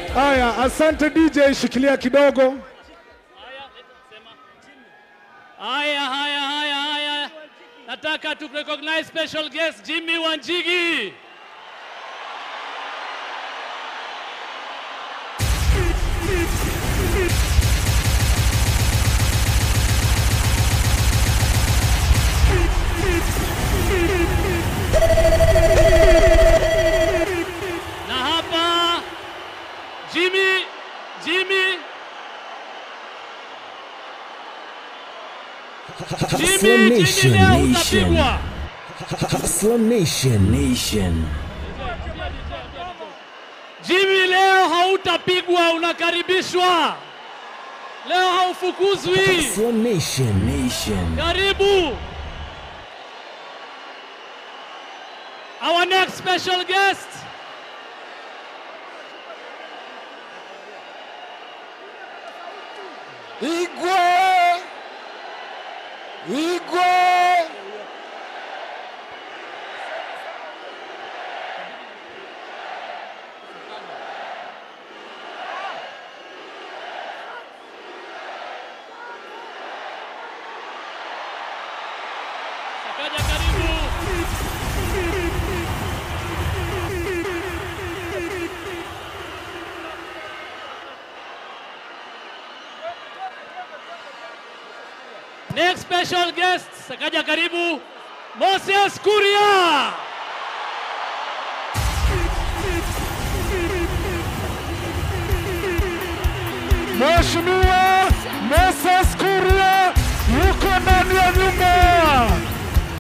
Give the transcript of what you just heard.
Haya, asante DJ, shikilia kidogo. Haya, haya, haya, haya. Nataka tu recognize special guest Jimmy Wanjigi. Na hapa Jimmy, Jimmy, Hustler Jimmy, Jimmy Nation, leo Nation. utapigwa. Hustler Nation, Nation. Jimmy, leo hautapigwa, unakaribishwa. Leo haufukuzwi. Hustler Nation, Nation. Karibu. Our next special guest. Igwe! Igwe! Sakaja karibu. Next special guest, Sakaja karibu. Moses Kuria. Mheshimiwa Moses Kuria.